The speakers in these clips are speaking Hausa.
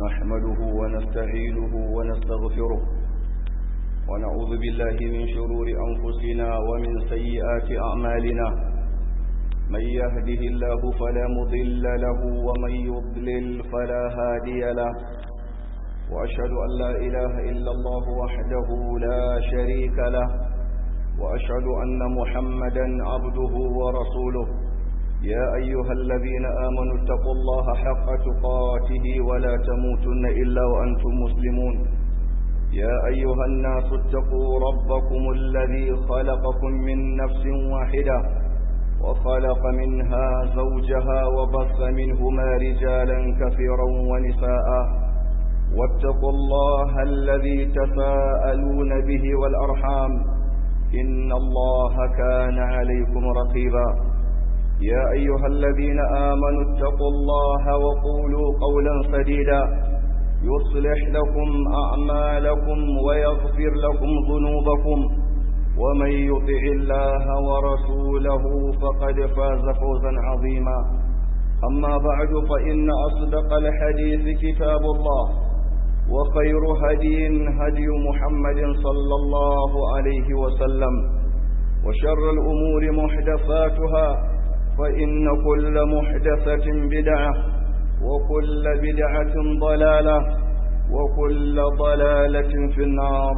نحمده ونستعينه ونستغفره ونعوذ بالله من شرور أنفسنا ومن سيئات أعمالنا من يهده الله فلا مضل له ومن يضلل فلا هادي له وأشهد أن لا إله إلا الله وحده لا شريك له وأشهد أن محمدا عبده ورسوله يا أيها الذين آمنوا اتقوا الله حق تقاته ولا تموتن إلا وأنتم مسلمون يا أيها الناس اتقوا ربكم الذي خلقكم من نفس واحدة وخلق منها زوجها وبث منهما رجالا كثيرا ونساء واتقوا الله الذي تساءلون به والأرحام إن الله كان عليكم رقيبا يا أيها الذين آمنوا اتقوا الله وقولوا قولا سديدا يصلح لكم أعمالكم ويغفر لكم ذنوبكم ومن يطع الله ورسوله فقد فاز فوزا عظيما أما بعد فإن أصدق الحديث كتاب الله وخير هدي هدي محمد صلى الله عليه وسلم وشر الأمور محدثاتها فإن كل محدثة بدعة وكل بدعة ضلالة وكل ضلالة في النار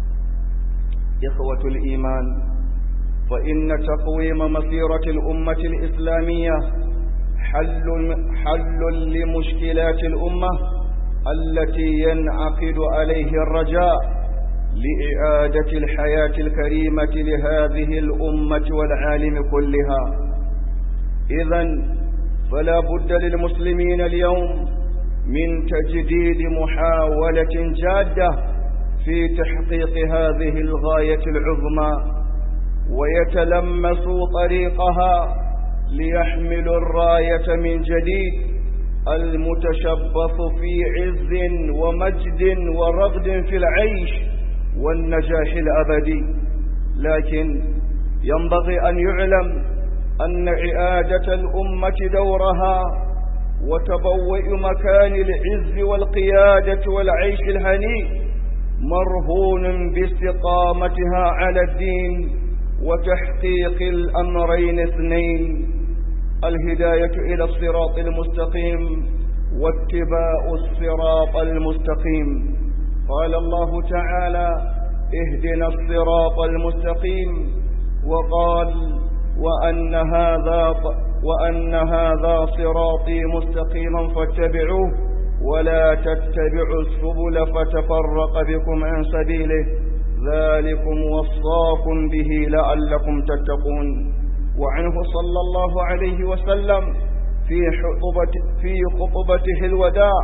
إخوة الإيمان فإن تقويم مسيرة الأمة الإسلامية حل, حل لمشكلات الأمة التي ينعقد عليه الرجاء لإعادة الحياة الكريمة لهذه الأمة والعالم كلها إذا فلا بد للمسلمين اليوم من تجديد محاولة جادة في تحقيق هذه الغاية العظمى ويتلمسوا طريقها ليحملوا الراية من جديد المتشبث في عز ومجد ورغد في العيش والنجاح الأبدي لكن ينبغي أن يعلم أن إعادة الأمة دورها وتبوئ مكان العز والقيادة والعيش الهنيء مرهون باستقامتها على الدين وتحقيق الأمرين اثنين الهداية إلى الصراط المستقيم واتباع الصراط المستقيم قال الله تعالى اهدنا الصراط المستقيم وقال وأن هذا وأن هذا صراطي مستقيما فاتبعوه ولا تتبعوا السبل فتفرق بكم عن سبيله ذلكم وصاكم به لعلكم تتقون وعنه صلى الله عليه وسلم في خطبة في خطبته الوداع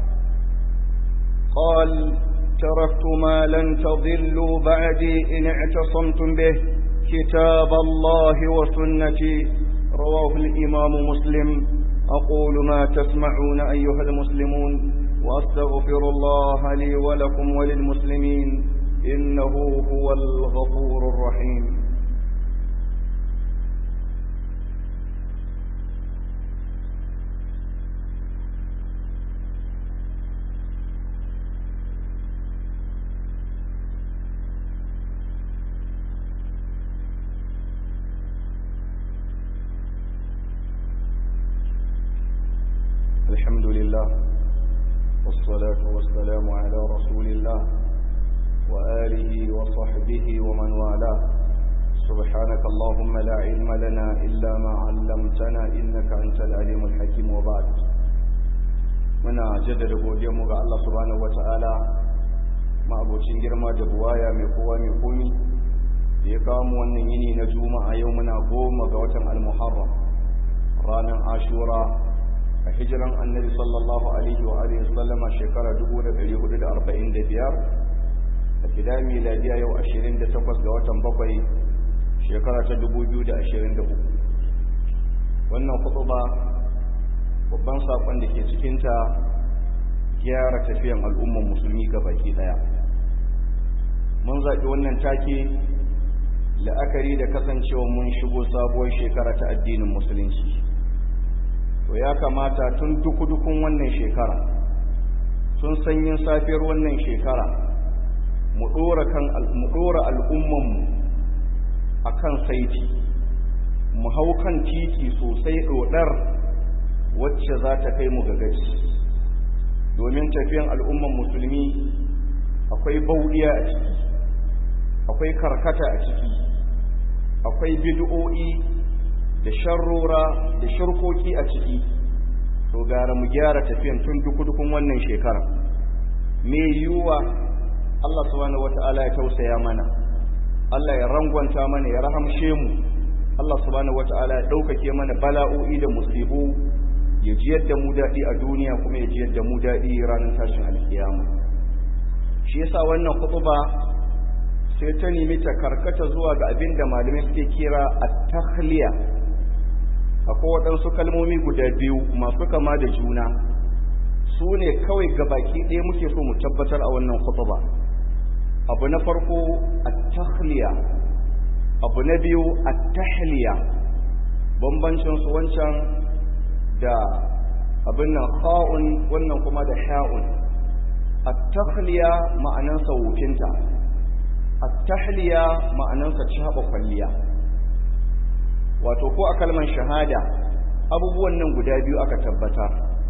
قال تركت ما لن تضلوا بعدي إن اعتصمتم به كتاب الله وسنتي رواه الإمام مسلم أقول ما تسمعون أيها المسلمون وأستغفر الله لي ولكم وللمسلمين إنه هو الغفور الرحيم الحمد لله والصلاة والسلام على رسول الله وآله وصحبه ومن والاه سبحانك اللهم لا علم لنا إلا ما علمتنا إنك أنت العليم الحكيم وبعد muna jaddada godiyarmu ga Allah subhanahu wata'ala ma'abocin girma da buwaya mai kowa mai komi da ya kawo mu wannan yini na juma'a yau muna goma ga watan al-muharram ranar ashura a hijiran annabi sallallahu alaihi wa alihi sallama shekara 1445 a gida miladiya yau 28 ga watan bakwai shekara ta 2023 wannan ba babban sakon da ke cikinta gyara tafiyan al'umman musulmi ga baki daya mun zaɓi wannan take la'akari da kasancewa mun shigo sabuwar shekara ta addinin musulunci to ya kamata tun duku-dukun wannan shekara tun sanyin safiyar wannan shekara mu ɗora al'ummanmu a kan saiti mu hau kan titi sosai ɗoɗar wacce za ta kai mu ga gaci domin tafiyan al'umman musulmi akwai bauɗiya a ciki akwai karkata a ciki akwai bid'o'i da sharrora da shirkoki a ciki to gara mu gyara tafiyan tun duku-dukun wannan shekara me yiwuwa Allah subhanahu wata'ala ya tausaya mana Allah ya rangwanta mana ya rahamshe mu Allah subhanahu wata'ala ya ɗaukake mana bala'o'i da musibu ya ji yadda mu daɗi a duniya kuma ya ji yadda mu daɗi ranar tashin alkiyama shi yasa wannan kutuba sai ta nemi ta karkata zuwa ga abin da malamai suke kira at-takhliya akwai waɗansu kalmomi guda biyu masu kama da juna su ne kawai gabaki ɗaya muke so mu tabbatar a wannan kutuba abu na farko at-takhliya abu na biyu at-tahliya bambancin su wancan da abin nan kha'un wannan kuma da ha'un at-takhliya ma'anansa wukinta at-tahliya ma'anansa caba kwalliya wato ko a kalmar shahada abubuwan nan guda biyu aka tabbata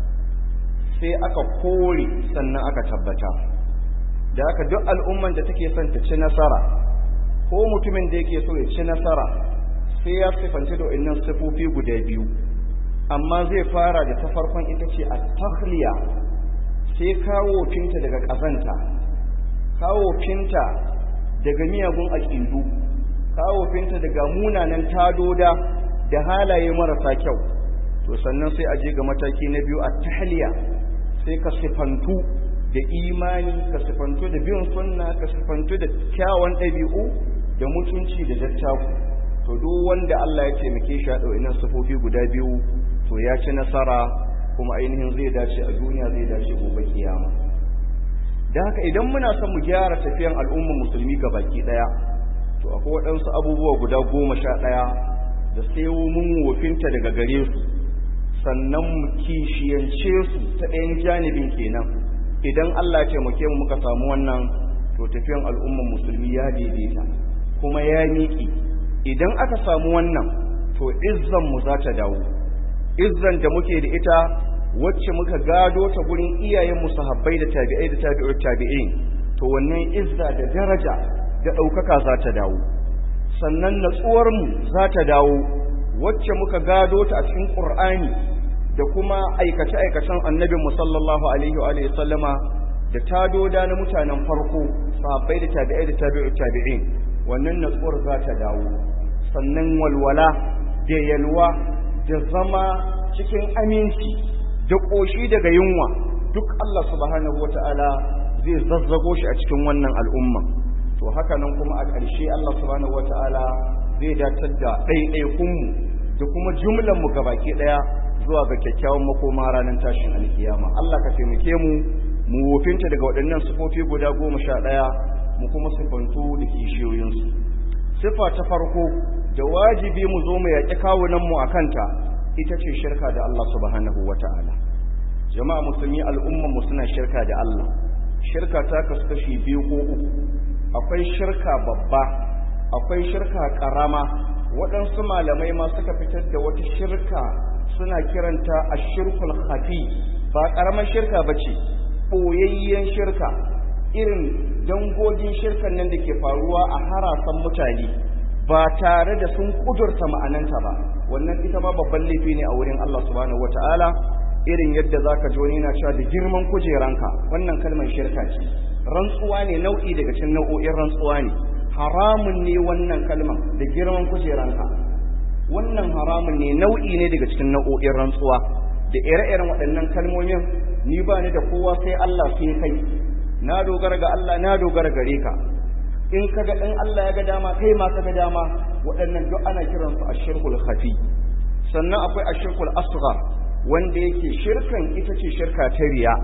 sai aka kore sannan aka tabbata da haka duk al'umman da take son ta ci nasara ko mutumin da yake so ya ci nasara sai ya sifanta da wannan sifofi guda biyu amma zai fara da ta farkon ita ce a tahliya sai kawo finta daga ƙazanta kawo finta daga miyagun aƙidu kawo finta daga munanan tadoda da halaye marasa kyau to sannan sai a je ga mataki na biyu a tahliya sai ka sifantu da imani ka sifantu da bin sunna ka sifantu da kyawun ɗabi'u da mutunci da dattaku to duk wanda Allah ya taimake shi a ɗau'inan sifofi guda biyu to ya ci nasara kuma ainihin zai dace a duniya zai dace gobe kiyama da haka idan muna son mu gyara tafiyan al'ummar musulmi ga baki ɗaya to akwai waɗansu abubuwa guda goma sha ɗaya da sai mun wofinta daga gare su sannan mu kishiyance su ta ɗayan janibin kenan idan Allah ya taimake mu muka samu wannan to tafiyan al'ummar musulmi ya daidaita kuma ya miƙi idan aka samu wannan to izzan mu za ta dawo izzan da muke da ita wacce muka gado ta gurin iyayen mu sahabbai da tabi'ai da tabi'ut tabi'in to wannan izza da daraja da ɗaukaka za ta dawo sannan natsuwar mu za ta dawo wacce muka gado ta a cikin Qur'ani da kuma aikace-aikacen annabin mu sallallahu alaihi wa alihi sallama da tadoda na mutanen farko sahabbai da tabi'ai da tabi'ut tabi'in wannan natsuwar za ta dawo sannan walwala da yalwa da zama cikin aminci da ƙoshi daga yunwa duk Allah subhanahu wata'ala zai zazzago shi a cikin wannan al'umma to haka nan kuma a ƙarshe Allah subhanahu wata'ala zai datar da ɗaiɗaikunmu da kuma jumlanmu gabaki ɗaya zuwa ga kyakkyawan makoma ranar tashin alkiyama Allah ka taimake mu mu wofinta daga waɗannan sifofi guda goma sha ɗaya mu kuma sifantu da kishiyoyinsu sifa ta farko da wajibi mu zo mu yaƙi kawunanmu a kanta ita ce shirka da Allah subhanahu wa ta'ala jama'a musulmi al'ummanmu suna shirka da Allah shirka ta kasu kashi biyu ko uku akwai shirka babba akwai shirka ƙarama waɗansu malamai ma suka fitar da wata shirka suna kiranta a shirkul hafi ba ƙaramar shirka ba ce ɓoyayyen shirka irin dangogin shirkan nan da ke faruwa a harasan mutane ba tare da sun kudurta ma'ananta ba wannan ita ma babban laifi ne a wurin Allah subhanahu wata'ala irin yadda zaka ji wani yana cewa da girman kujeranka wannan kalmar shirka ce rantsuwa ne nau'i daga cikin nau'o'in rantsuwa ne haramun ne wannan kalmar da girman kujeranka wannan haramun ne nau'i ne daga cikin nau'o'in rantsuwa da ire-iren waɗannan kalmomin ni ba ni da kowa sai Allah sai kai na dogara ga Allah na dogara gare ka in kaga in Allah ya ga dama kai ma ka ga dama waɗannan duk ana kiransu ashirkul khafi sannan akwai ashirkul asghar wanda yake shirkan ita ce shirka ta riya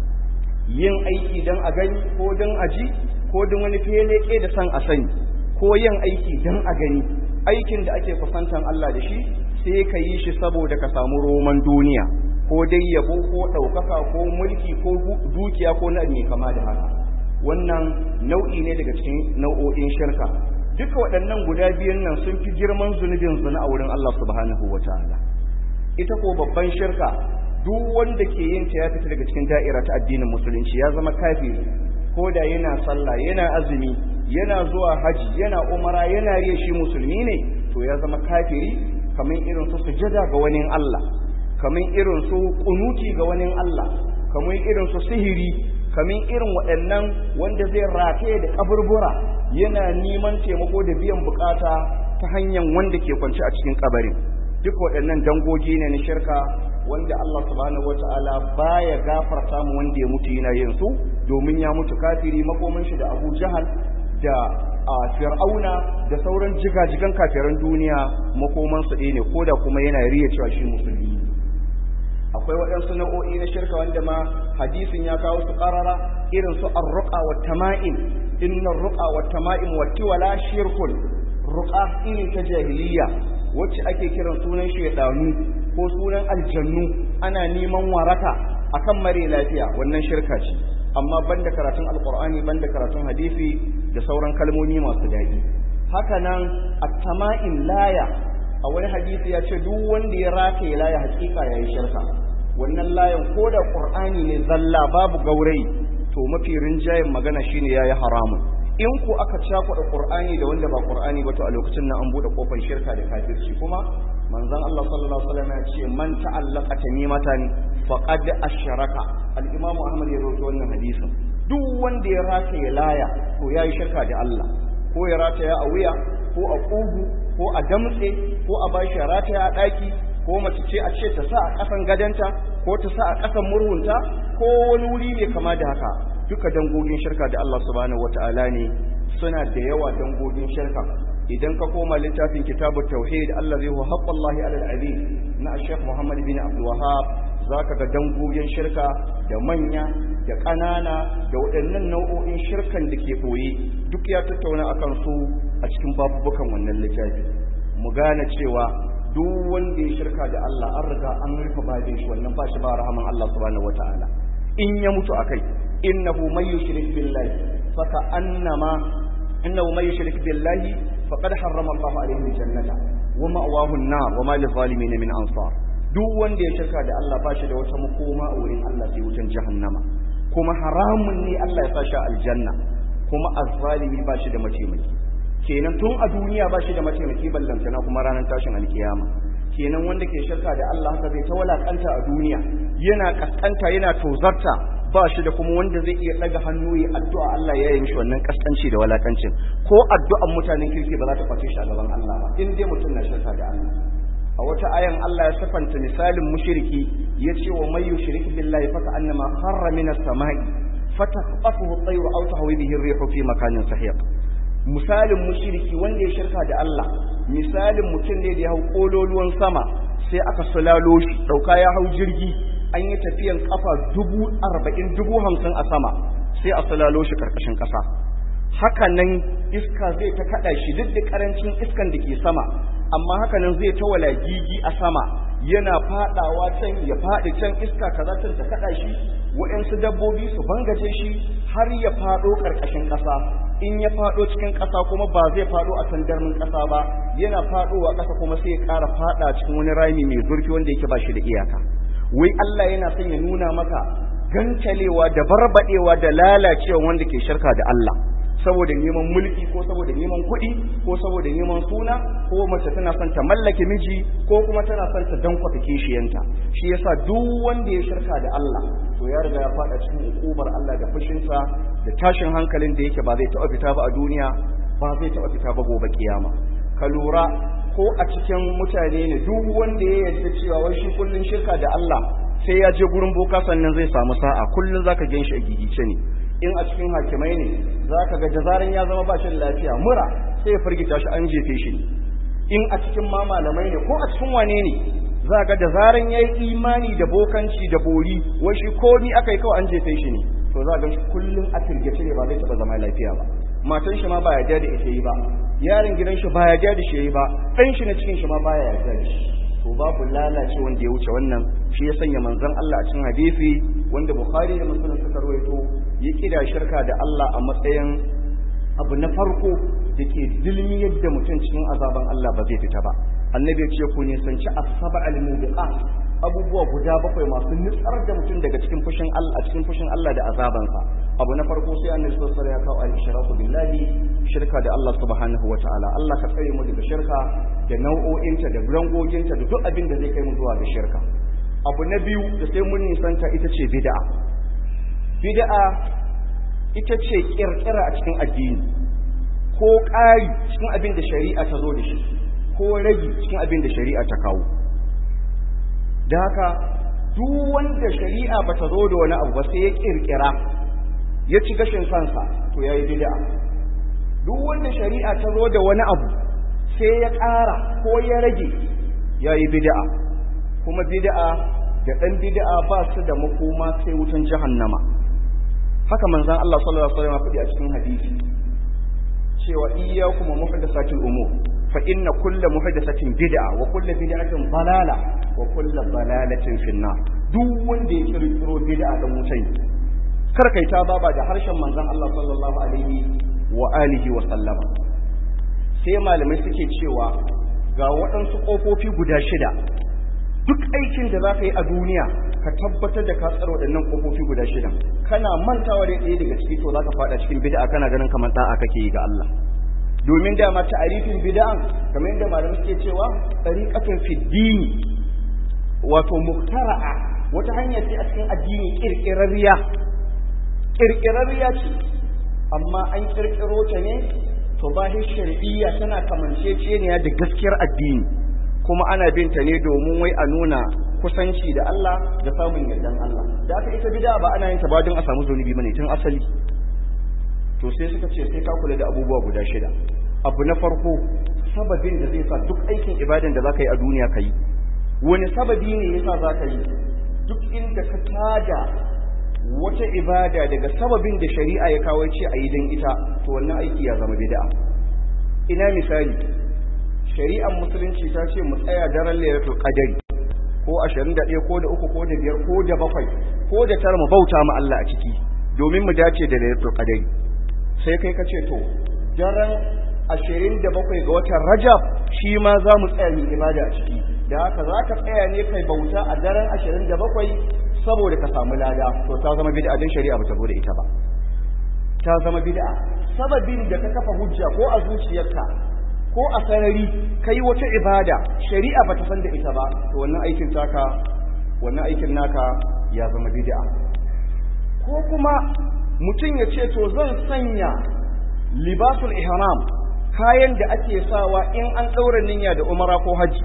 yin aiki dan a gani ko dan a ji ko dan wani feleke da san a sani ko yin aiki dan a gani aikin da ake kusantan Allah da shi sai ka yi shi saboda ka samu roman duniya ko dai yabo ko ɗaukaka ko mulki ko dukiya ko na mai kama da haka wannan nau'i ne daga cikin nau'o'in shirka duka waɗannan guda biyun nan sun fi girman zunubin zina a wurin Allah subhanahu wa ta'ala ita ko babban shirka duk wanda ke yin ta ya fita daga cikin da'ira ta addinin musulunci ya zama kafiri ko da yana sallah yana azumi yana zuwa haji yana umara yana riya shi musulmi ne to ya zama kafiri kamar irin su sujada ga wani Allah kamar irin su kunuti ga wani Allah kamar irin su sihiri kamar irin waɗannan wanda zai rataye da kaburbura yana neman taimako da biyan bukata ta hanyar wanda ke kwance a cikin kabarin duk waɗannan dangogi ne na shirka wanda Allah subhanahu wataala baya gafarta mu wanda ya mutu yana yin su domin ya mutu kafiri makomin shi da Abu Jahal da a Fir'auna da sauran jigajigan kafiran duniya makoman su ne koda kuma yana riya cewa shi musulmi akwai waɗansu nau'o'i na shirka wanda ma hadisin ya kawo su ƙarara irin su arruqa wa tama'im inna arruqa wa tama'im wa tiwala shirkun ruqa irin ta jahiliya wacce ake kiran sunan shaydanu ko sunan aljannu ana neman waraka akan mare lafiya wannan shirka ce amma banda karatun alqur'ani banda karatun hadisi da sauran kalmomi masu daɗi haka nan at-tama'im laya a wani hadisi ya ce duk wanda ya rataye laya hakika yayi shirka wannan layan ko da qur'ani ne zalla babu gaurayi to mafi rinjayen magana shine yayi haramun in ku aka cakuɗa qur'ani da wanda ba qur'ani ba to a lokacin nan an bude kofar shirka da kafirci kuma manzon Allah sallallahu alaihi wasallam ya ce man ta'allaqa tamimatan faqad ashraka al-imam Ahmad ya rawaito wannan hadisin duk wanda ya rataye laya to yayi shirka da Allah ko ya rataya a wuya ko a kugu ko a damtse ko a bashi rataya a daki ko mace ce a ce ta sa a kasan gadanta ko ta sa a kasan murhunta ko wani wuri ne kama da haka duka dangogin shirka da Allah subhanahu wataala ne suna da yawa dangogin shirka idan ka koma littafin kitabut tauhid allazi huwa haqqullahi alal azim na Sheikh Muhammad bin Abdul Wahhab zaka ga dangogin shirka da manya da ƙanana da waɗannan nau'o'in shirkan da ke ɓoye duk ya tattauna akan su a cikin babubukan wannan littafi mu gane cewa duk wanda ya shirka da Allah an riga an rufe babin shi wannan ba shi ba rahaman Allah subhanahu wataala in ya mutu akai innahu may yushrik billahi faka annama innahu may yushrik billahi faqad harrama Allah alayhi jannata wa ma'wahu an-nar wa ma lizalimin min ansar duk wanda ya shirka da Allah ba shi da wata makoma a wurin Allah sai wutan jahannama kuma haramun ne Allah ya sashi aljanna kuma azzalimi ba shi da mataimaki kenan tun a duniya ba shi da mataimaki ballantana kuma ranar tashin alkiyama kenan wanda ke shirka da Allah haka zai ta walakanta a duniya yana kaskanta yana tozarta ba shi da kuma wanda zai iya daga hannu ya addu'a Allah ya yi mishi wannan kaskanci da walakancin ko addu'an mutanen kirki ba za ta kwace shi a gaban Allah ba in dai mutum na shirka da Allah a wata ayan Allah ya sifanta misalin mushriki yace wa may yushrik billahi fa annama kharra minas samai fataqafuhu at-tayru aw tahwi bihi ar-rihu fi makanin sahiq misalin mushriki wanda ya shirka da Allah misalin mutum ne da ya hau kololuwan sama sai aka sulalo shi dauka ya hau jirgi an yi tafiyan kafa dubu arba'in dubu hamsin a sama sai a sulalo shi karkashin kasa haka nan iska zai ta kada shi duk da karancin iskan da ke sama amma haka nan zai ta walagigi a sama yana fadawa can ya fadi can iska kaza can ta kada shi waɗansu dabbobi su bangaje shi har ya fado karkashin kasa in ya fado cikin kasa kuma ba zai fado a sandarmin kasa ba yana fadowa kasa kuma sai ya ƙara fada cikin wani rami mai zurfi wanda yake ba shi da iyaka wai Allah yana son ya nuna maka gancalewa da barbadewa da lalacewa wanda ke shirka da Allah saboda neman mulki ko saboda neman kuɗi ko saboda neman suna ko mace tana son ta mallake miji ko kuma tana son ta dankwata kishiyanta shi yasa duk wanda ya shirka da Allah to ya riga ya fada cikin hukumar Allah da fushinsa da tashin hankalin da yake ba zai taɓa fita ba a duniya ba zai taɓa fita ba gobe kiyama ka lura ko a cikin mutane ne duk wanda ya yarda cewa wai shi kullun shirka da Allah sai ya je gurin boka sannan zai samu sa'a kullun zaka gan shi a gigice ne in a cikin hakimai ne zaka ga da zaran ya zama ba shi da lafiya mura sai ya firgita shi an jefe shi ne in a cikin ma malamai ne ko a cikin wane ne za ga da zaran ya yi imani da bokanci da bori wai shi ko ni aka yi kawai an jefe shi ne to za ga shi kullum a firgice ne ba zai taɓa zama lafiya ba matan shi ma ba ya da ita yi ba yaron gidan shi ba ya da shi yi ba ɗan shi na cikin shi ma ba ya yarda da shi to babu lalace wanda ya wuce wannan shi ya sanya manzon Allah a cikin hadisi wanda Bukhari da Muslim suka rawaito ya kida shirka da Allah a matsayin abu na farko da ke dilmi yadda mutum cikin azaban Allah ba zai fita ba annabi ya ce ku nisanci asaba al-mubiqat abubuwa guda bakwai masu nutsar da mutum daga cikin fushin Allah a cikin fushin Allah da azabansa abu na farko sai annabi sallallahu alaihi wasallam ya kawo al-ishraku billahi shirka da Allah subhanahu wataala Allah ka tsare mu daga shirka da nau'o'inta da rangoginta da duk abin da zai kai mu zuwa ga shirka abu na biyu da sai mun nisanta ita ce bid'a bid'a ita ce kirkira a cikin addini ko ƙari cikin abin da shari'a ta zo da shi ko ragi cikin abin da shari'a ta kawo da haka duk wanda shari'a ba ta zo da wani abu ba sai ya kirkira ya ci gashin kansa to yayi bid'a duk wanda shari'a ta zo da wani abu sai ya ƙara ko ya rage yayi bid'a kuma bid'a da dan bid'a ba su da makoma sai wutan jahannama haka manzon Allah sallallahu alaihi wasallam ya faɗi a cikin hadisi cewa iyyakum muhdathatil umur fa inna kulla muhdathatin bid'a wa kullu bid'atin dalala wa kullu dalalatin finnar duk wanda ya kirkiro bid'a dan wutai kar kai ta baba da harshen manzon Allah sallallahu alaihi wa alihi wa sallama sai malamai suke cewa ga waɗansu ƙofofi guda shida duk aikin da za ka yi a duniya ka tabbatar da ka tsara waɗannan ƙofofi guda shida kana mantawa da ɗaya daga ciki to za ka faɗa cikin bid'a kana ganin kamar ɗa'a kake yi ga Allah domin dama ta'arifin bid'an kamar yadda malamai suke cewa tariqatun fi dini wato muktara'a wata hanya ce a cikin addini kirkirarriya kirkirarriya ce amma an kirkiro ta ne to bahin shar'iyya tana kamanceceniya da gaskiyar addini kuma ana bin ta ne domin wai a nuna kusanci da Allah da samun yardan Allah da aka ita bid'a ba ana yin ta ba don a samu zunubi bane tun asali to sai suka ce sai ka kula da abubuwa guda shida abu na farko sababin da zai sa duk aikin ibadan da zaka yi a duniya ka yi wani sababi ne yasa zaka yi duk inda ka tada wata ibada daga sababin da shari'a ya kawo ce a yi don ita to wannan aiki ya zama bid'a ina misali shari'ar musulunci ta ce mu tsaya daren lailatul qadari ko 21 ko da 3 ko da 5 ko da 7 ko da tara mu bauta ma Allah a ciki domin mu dace da lailatul qadari sai kai ka ce to daren 27 ga watan Rajab shi ma za mu tsaya mu ibada a ciki da haka za ka tsaya ne kai bauta a daren 27 saboda ka samu lada to ta zama bid'a din shari'a ba ta bude ita ba ta zama bid'a sababin da ka kafa hujja ko a zuciyarka ko a sarari kai wata ibada shari'a ba ta san da ita ba to wannan aikin taka wannan aikin naka ya zama bid'a ko kuma mutum ya ce to zan sanya libasul ihram kayan da ake sawa in an daura niyya da umara ko haji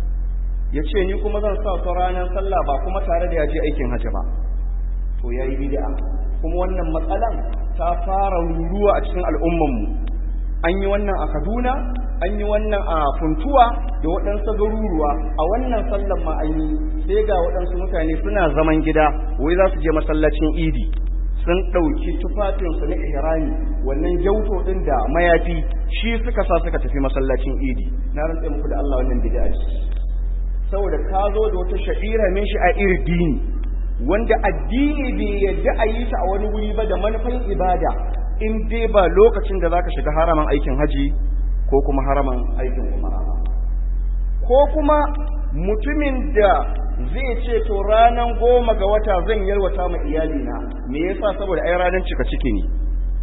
ya ce ni kuma zan sa su ranar sallah ba kuma tare da ya je aikin hajji ba to ya yi bid'a kuma wannan matsalan ta fara ruruwa a cikin al'ummanmu an yi wannan a kaduna an yi wannan a funtuwa da waɗansu garuruwa a wannan sallan ma an yi sai ga waɗansu mutane suna zaman gida wai za su je masallacin idi sun ɗauki tufafinsu na ihrami wannan jauto ɗin da mayafi shi suka sa suka tafi masallacin idi na rantse muku da Allah wannan bid'a ce saboda ka zo da wata sha'ira min shi a iri dini wanda addini bai yadda a yi ta a wani wuri ba da manufan ibada in dai ba lokacin da zaka shiga haraman aikin haji ko kuma haraman aikin umara ko kuma mutumin da zai ce to ranan goma ga wata zan yalwata ma iyalina me yasa saboda ai ranan cika ciki ne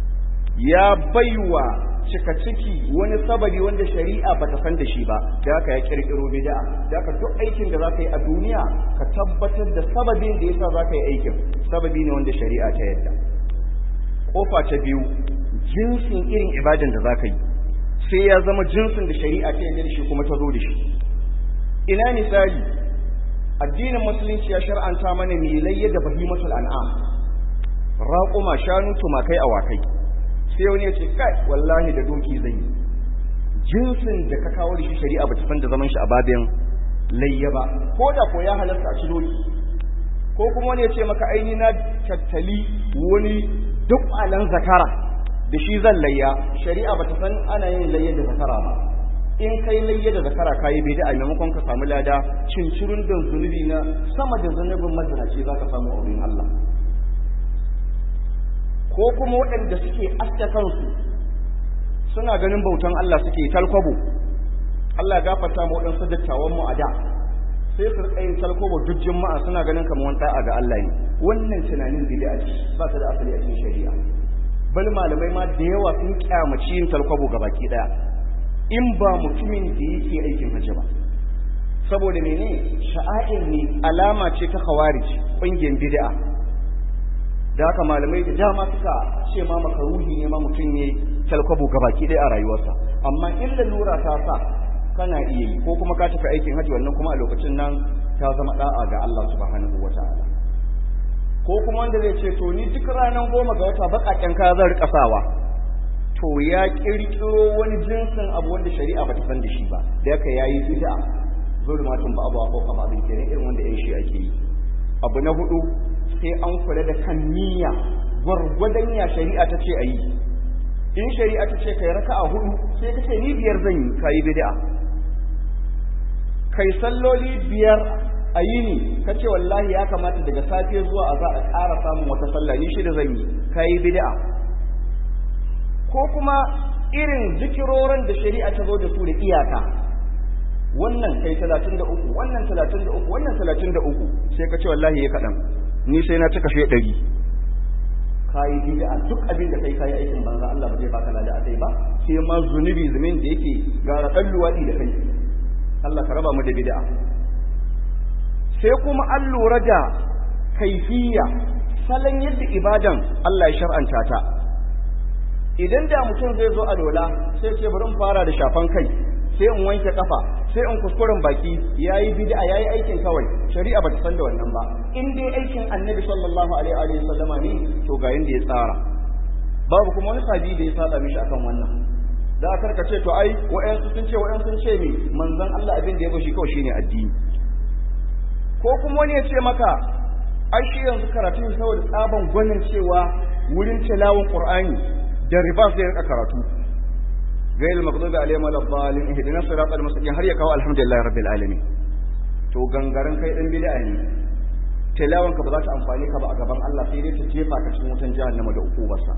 ya baiwa cika ciki wani sababi wanda shari'a ba ta san da shi ba da haka ya kirkiro bid'a da haka duk aikin da zaka yi a duniya ka tabbatar da sababin da yasa zaka yi aikin sababi ne wanda shari'a ta yadda kofa ta biyu jinsin irin ibadan da zaka yi sai ya zama jinsin da shari'a ta yadda da shi kuma ta zo da shi ina misali addinin musulunci ya shar'anta mana milayya da bahimatul an'am raƙuma shanu tumakai awakai sai wani ya ce kai wallahi da doki zan yi jinsin da ka kawo da shi shari'a ba ta san da zaman shi a babin layya ba ko da ko ya halarta a ci doki ko kuma wani ya ce maka aini na tattali wani duk alan zakara da shi zan layya shari'a ba ta san ana yin layya da zakara ba in kai layya da zakara kayi bid'a maimakon ka samu lada cincirin da zunubi na sama da zunubin mazinaci za ka samu a wurin Allah ko kuma waɗanda suke aske kansu suna ganin bautan Allah suke talkwabo Allah ya gafarta mu waɗansu dattawan mu a da sai su rika yin talkwabo duk juma'a suna ganin kamar wani da'a ga Allah ne wannan tunanin bid'a ce ba ta da asali a cikin shari'a bal malamai ma da yawa sun kyamaci yin talkwabo ga baki daya in ba mutumin da yake aikin hajji ba saboda mene sha'air ne alama ce ta khawarij ƙungiyar bid'a da haka malamai da dama suka ce ma makaruhi ne ma mutum ne talkwabo gabaki ɗaya a rayuwarsa amma in lalura ta sa kana iya yi ko kuma ka tafi aikin hajji wannan kuma a lokacin nan ta zama da'a ga Allah subhanahu wata'ala ko kuma wanda zai ce to ni duk ranar goma ga wata baƙaƙen kaya zan riƙa sawa to ya ƙirƙiro wani jinsin abu wanda shari'a ba ta san da shi ba da yaka yayi bid'a zulmatun ba abu ko kama abin kenan irin wanda yan shi ake yi abu na hudu sai an kula da kan niyya gwargwadon ya shari'a ta ce a yi in shari'a ta ce kai raka'a hudu sai ka ce ni biyar zan yi kayi bid'a kai salloli biyar a yini ka ce wallahi ya kamata daga safe zuwa a za a ƙara samun wata sallah ni shida zan yi kayi bid'a ko kuma irin zikirorin da shari'a ta zo da su da iyaka wannan kai 33 wannan 33 wannan 33 sai ka ce wallahi ya kadan ni sai na cika shi 100 kai bid'a duk abin da kai kai aikin banza Allah ba zai baka lada akai ba sai ma zunubi zumin da yake gara dan luwadi da kai Allah ka raba mu da bid'a sai kuma an lura da kaifiya salon yadda ibadan Allah ya shar'anta ta idan da mutum zai zo a dola sai ce bari in fara da shafan kai sai in wanke kafa sai in kuskuren baki yayi bid'a yayi aikin kawai shari'a bata san da wannan ba in dai aikin annabi sallallahu alaihi wa sallama ne to ga yanda ya tsara babu kuma wani sabi da ya saba mishi akan wannan da aka karkace to ai wa'ansu sun ce wa'ansu sun ce me manzon Allah abin da ya bashi kawai shine addini ko kuma wani ya ce maka ai shi yanzu karatu saboda tsaban gwanin cewa wurin tilawun qur'ani da riba zai rika karatu gail maghdubi alaihim waladdallin ihdinas siratal mustaqim har ya kawo alhamdulillahi rabbil alamin to gangaren kai dan bid'a ne tilawan ka ba za ta amfani ka ba a gaban Allah sai dai ta jefa ka cikin wutan jahannama da ukubarsa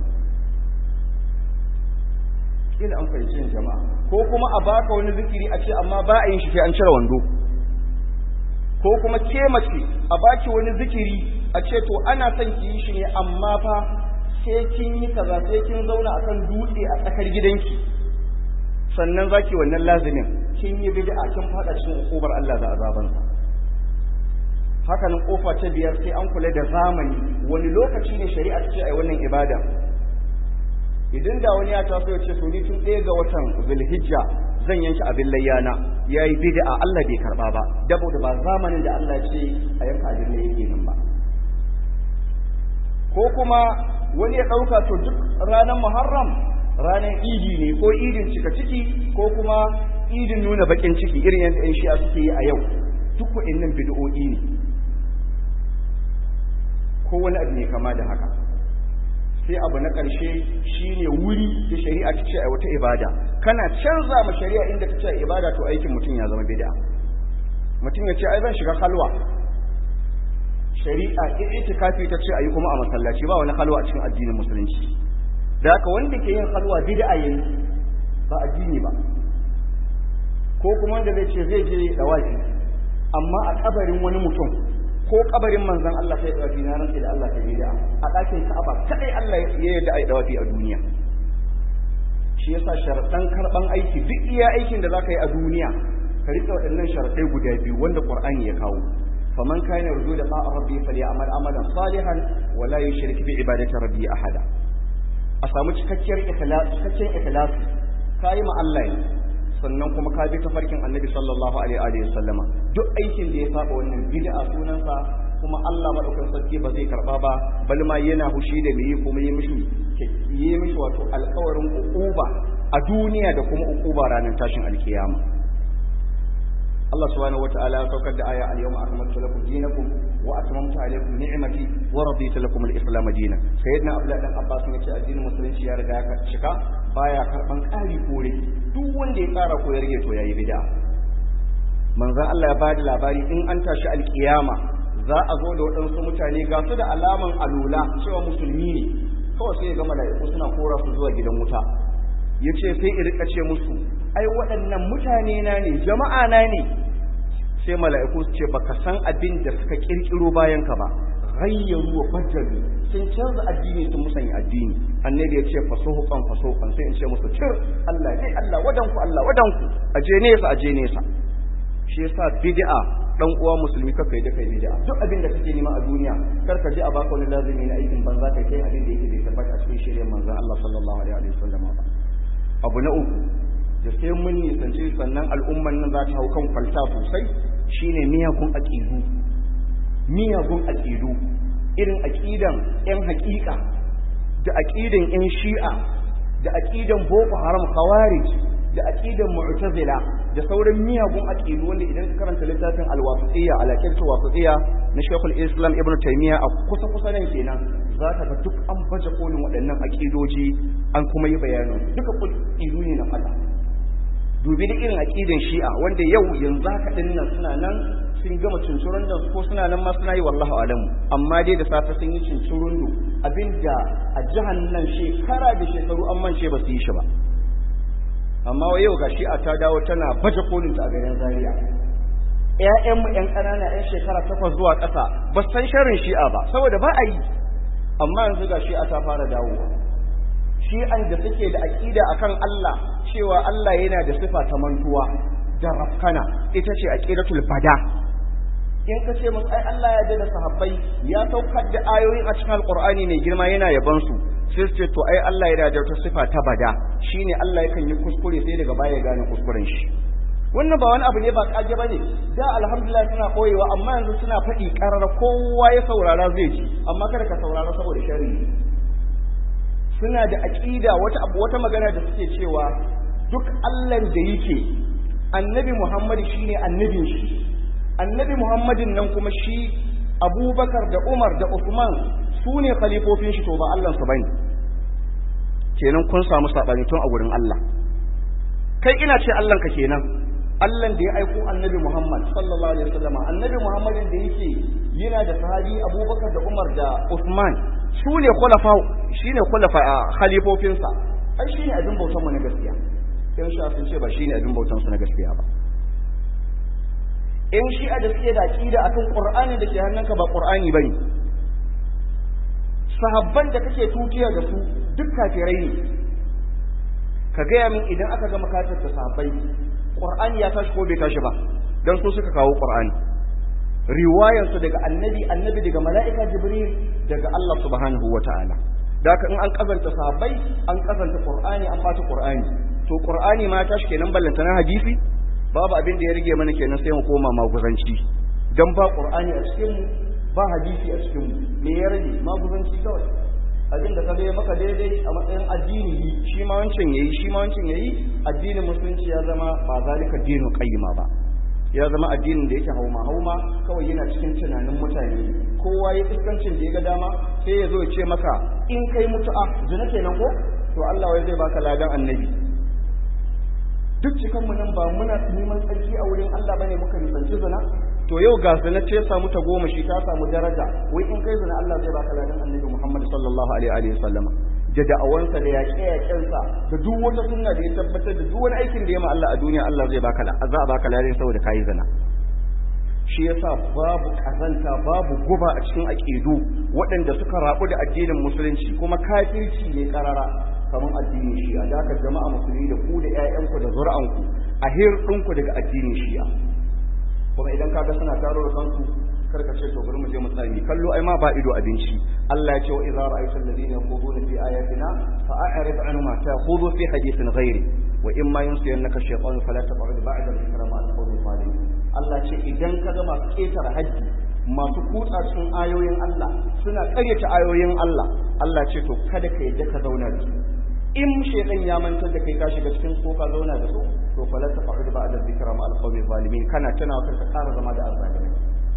kila an fahimci jama'a ko kuma a baka wani zikiri a ce amma ba a yin shi sai an cire wando ko kuma ke mace a baki wani zikiri a ce to ana son ki yi shi ne amma fa sai kin yi kaza sai kin zauna akan dutse a tsakar gidanki sannan zaki wannan lazimin kin yi bid'a kin fada cikin ukubar Allah da azabansa haka nan kofa ta biyar sai an kula da zamani wani lokaci ne shari'a ta ce ai wannan ibada idan da wani ya taso ya ce to ni tun ɗaya ga watan zulhijja zan yanke abin layyana yayi bid'a Allah bai karba ba dabo da ba zamanin da Allah ya ce a yanka abin layya kenan ba ko kuma wani ya ɗauka to duk ranar muharram ranar idi ne ko idin cika ciki ko kuma idin nuna bakin ciki irin yadda yan shi'a suke yi a yau duk waɗannan bid'o'i ne ko wani abu ne kama da haka sai abu na ƙarshe shine wuri da shari'a ta ce a wata ibada kana canza ma shari'a inda ta ce ibada to aikin mutum ya zama bid'a mutum ya ce ai zan shiga halwa shari'a itikafi ta ce ayi kuma a masallaci ba wani halwa a cikin addinin musulunci da haka wanda ke yin halwa bid'a yayi ba addini ba ko kuma wanda zai ce zai je dawafi amma a kabarin wani mutum ko kabarin manzon Allah sai dawafi na rantsi da Allah ta bid'a a dakin Ka'aba kadai Allah ya yarda ai dawafi a duniya shi yasa sharadan karban aiki duk iya aikin da zaka yi a duniya ka rika waɗannan sharadai guda biyu wanda Qur'ani ya kawo faman kana yarju da ta'a rabbi falyamal amalan salihan wa la yushrik bi ibadati rabbi ahada a samu cikakkiyar ikhlas cikakken ikhlas kai ma Allah ne sannan kuma ka bi tafarkin Annabi sallallahu alaihi wa sallama duk aikin da ya saba wannan bid'a sunansa kuma Allah madaukakin sarki ba zai karba ba bal ma yana hushi da mai kuma yi mishi yi mishi wato alƙawarin uquba a duniya da kuma uquba ranar tashin alkiyama Allah subhanahu wataala ya saukar da aya al-yawma akmaltu lakum dinakum wa atmamtu alaykum ni'mati wa raditu lakum al-islam dinan sayyidina abdullah dan abbas ne ce addinin musulunci ya riga ya cika baya karban ƙari kore duk wanda ya ƙara ko ya rage to yayi bid'a manzon Allah ya bada labari in an tashi alkiyama za a zo da waɗansu mutane ga su da alaman alula cewa musulmi ne kawai sai ya ga mala'iku suna kora su zuwa gidan wuta ya ce sai in rika ce musu ai waɗannan mutane na ne jama'a na ne sai mala'iku su ce baka san abin da suka kirkiro bayan ka ba ghayyaru wa bajjalu sun canza addini sun musanya addini annabi ya ce fasuhuqan fasuhuqan sai in ce musu cir Allah dai Allah wadanku Allah wadanku aje nesa aje nesa shi yasa bid'a dan uwa musulmi kaka yi da kai bid'a duk abin da kake nema a duniya kar ka je a baka wani lazimi na aikin banza kai kai abin da yake bai tabbata a cikin shirye manzon Allah sallallahu alaihi wa sallam ba abu na uku da sai mun nisanci sannan al'umman nan za ta hau kan kwalta sosai shine miyagun aqidu miyagun aqidu irin aqidan yan haƙiƙa da aqidan yan shi'a da aqidan boko haram khawarij da aqidan mu'tazila da sauran miyagun aqidu wanda idan ka karanta littafin al-wasitiyya al-aqidatu wasitiyya na Sheikhul Islam Ibn Taymiyyah a kusa kusa nan kenan zaka ga duk an baje kolin waɗannan aqidoji an kuma yi bayanin duka aqidu ne na fada dubi da irin aqidan Shi'a wanda yau yanzu haka din nan suna nan sun gama cincirun da ko suna nan ma suna yi wallahu alamu amma dai da safe sun yi cincirun abinda a jihar nan shekara da shekaru an mance ba su yi shi ba amma wa yau gashi a ta dawo tana baje kolin ta a garin Zaria ƴaƴanmu ƴan ƙanana ƴan shekara takwas zuwa ƙasa ba san sharrin shi'a ba saboda ba a yi amma yanzu ga shi'a ta fara dawowa shi'an da suke da aƙida akan Allah cewa Allah yana da sifa ta mantuwa da rafkana ita ce aqidatul bada in ka ce musu ai Allah ya da sahabbai ya saukar da ayoyin a cikin alqur'ani mai girma yana yaban su sai su ce to ai Allah yana da wata sifa ta bada shine Allah yakan yi kuskure sai daga baya ya gane kuskuren shi wannan ba wani abu ne ba kage bane da alhamdulillah suna koyewa amma yanzu suna faɗi karar kowa ya saurara zai ji amma kada ka saurara saboda sharri suna da aqida wata abu wata magana da suke cewa duk Allah da yake annabi Muhammad shine annabin shi annabi Muhammadin nan kuma shi Abubakar da Umar da Uthman su ne khalifofin shi to ba Allah su bane kenan kun samu sabani tun a gurin Allah kai ina ce Allah ka kenan Allah da ya aiko annabi Muhammad sallallahu alaihi wasallam annabi Muhammadin da yake yana da sahabi Abubakar da Umar da Uthman su ne khulafa shine khulafa khalifofin sa ai shine abin bautan mu na gaskiya in sha sun ce ba shine abin bautan su na gaskiya ba in shi'a da suke da aqida akan Qur'ani da ke hannunka ba Qur'ani bane sahabban da kake tutiya da su duk kafirai ne ka gaya min idan aka gama kafirta sahabbai qur'ani ya tashi ko bai tashi ba dan su suka kawo qur'ani riwayar su daga annabi annabi daga mala'ika jibril daga Allah subhanahu wata'ala da haka in an kazanta sahabbai an kazanta qur'ani an bata qur'ani to qur'ani ma tashi kenan ballanta na hadisi babu abin da ya rige mana kenan sai mu koma maguzanci dan ba qur'ani a cikin mu ba hadisi a cikin me ya rage maguzanci kawai abin da kaga ya maka daidai a matsayin addini shi ma wancan yayi shi ma wancan yayi addinin musulunci ya zama ba zalika dinu qayyima ba ya zama addinin da yake hauma hauma kawai yana cikin tunanin mutane kowa ya iskancin da ya ga dama sai ya zo ya ce maka in kai mutu'a zina kenan ko to Allah wai zai baka ladan annabi duk cikan mu nan ba muna neman tsarki a wurin Allah bane muka nisanci zina to yau ga zina ce samu ta goma shi ta samu daraja wai in kai zina Allah zai baka ladan annabi Muhammad sallallahu alaihi wa sallam da da'awansa da yaƙe yaƙensa da duk wata sunna da ya tabbatar da duk wani aikin da ya ma Allah a duniya Allah zai baka za a baka ladan saboda kai zina shi yasa babu kazanta babu guba a cikin aqidu waɗanda suka rabu da addinin musulunci kuma kafirci ne karara kamar addinin shi'a da haka jama'a musulmi da ku da ƴaƴanku da zuri'anku a hirɗinku daga addinin shi'a kuma idan kaga suna taro da kansu karka ce to bari mu je mu tsami kallo ai ma ba ido abinci Allah ya ce wa idza ra'aita alladhina yaquduna fi ayatina fa a'rid anhum ma ta'khudhu fi hadithin ghairi wa imma yunsiyannaka shaytan fala taq'ud ba'da dhikra ma al-qawmi zalim Allah ce idan kaga masu ketare haji masu kutsa cikin ayoyin Allah suna karyata ayoyin Allah Allah ce to kada ka yadda ka zauna da su in shaytan ya mantar da kai ka shiga cikin ko ka zauna da su to fala taq'ud ba'da dhikra ma al-qawmi zalimin kana tana ka ƙara zama da azzalimi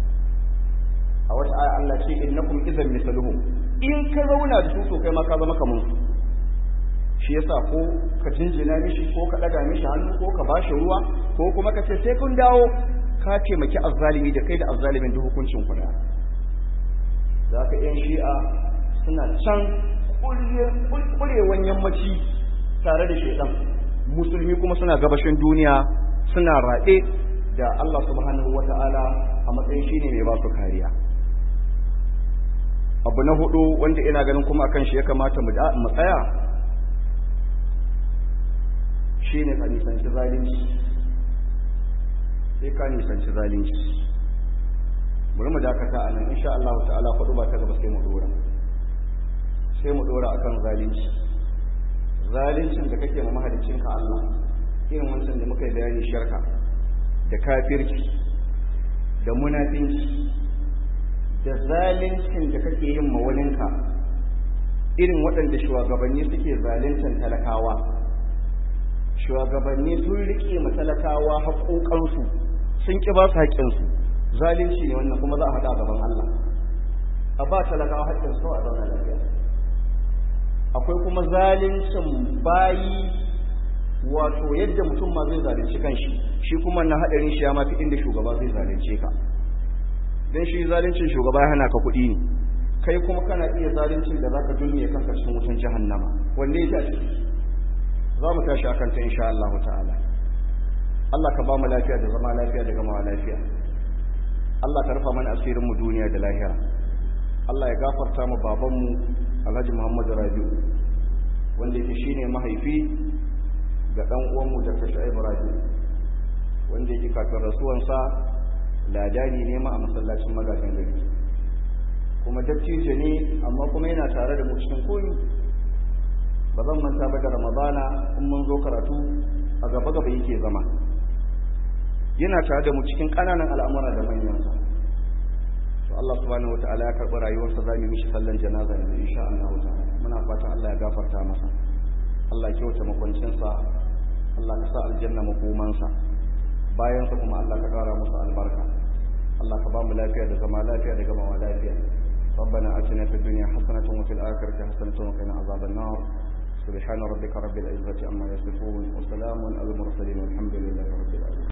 a wata aya Allah ce innakum idan misaluhum in ka zauna da su to kai ma ka zama kaman su shi yasa ko ka jinjina mishi ko ka ɗaga mishi hannu ko ka ba shi ruwa ko kuma ka ce sai kun dawo ka taimaki azzalimi da kai da azzalimin duk hukuncin ku da za ka yan shi'a suna can ƙurewan yammaci tare da shaidan musulmi kuma suna gabashin duniya suna raɗe da Allah subhanahu wata'ala a matsayin shine mai ba su kariya abu na hudu wanda ina ganin kuma akan shi ya kamata mu tsaya shine ka nisanci zalunci sai ka nisanci zalunci bari mu dakata a nan insha Allah ta'ala faɗu ba ta gaba sai mu dora sai mu dora akan zalunci zaluncin da kake ma mahaliccinka Allah irin wancan da muka yi bayani shirka da kafirci da munafinci da zaluncin da kake yin mawalinka irin waɗanda shugabanni suke zaluncan talakawa shugabanni sun riƙe ma talakawa haƙoƙansu sun ƙi ba su haƙƙinsu zalunci ne wannan kuma za a haɗa gaban Allah a ba talakawa haƙƙinsu a zauna lafiya akwai kuma zaluncin bayi wato yadda mutum ma zai zalunci kanshi shi kuma na haɗarin shi ya mafi inda shugaba zai zalunce ka don shi zaluncin shugaba ya hana ka kuɗi ne kai kuma kana iya zaluncin da zaka dulmiye kanka cikin wutan jahannama wanda ya a ciki za mu tashi akan ta insha Allah ta'ala Allah ka ba mu lafiya da zama lafiya da gamawa lafiya Allah ka rufa mana asirin mu duniya da lahira Allah ya gafarta mu baban mu Alhaji Muhammad Rabi'u wanda yake shine mahaifi ga dan uwan mu Dr. Shu'aib Rabi'u wanda yake kafin rasuwansa ladani ne ma a masallacin magajin gari kuma dattijo ne amma kuma yana tare da mu cikin koyi ba zan manta ba da ramadana in mun zo karatu a gaba gaba yake zama yana tare da mu cikin ƙananan al'amura da manyansa to Allah subhanahu wataala ya karɓi rayuwarsa za mu mishi sallan janaza yanzu insha Allah ta'ala muna fatan Allah ya gafarta masa Allah ya kyauta makwancinsa Allah ka sa aljanna makomansa bayan sa kuma Allah ka ƙara musu albarka Allah ka ba mu lafiya da zama lafiya da gamawa lafiya ربنا آتنا في الدنيا حسنة وفي الآخرة حسنة وقنا عذاب النار سبحان ربك رب العزة عما يصفون وسلام على المرسلين والحمد لله رب العالمين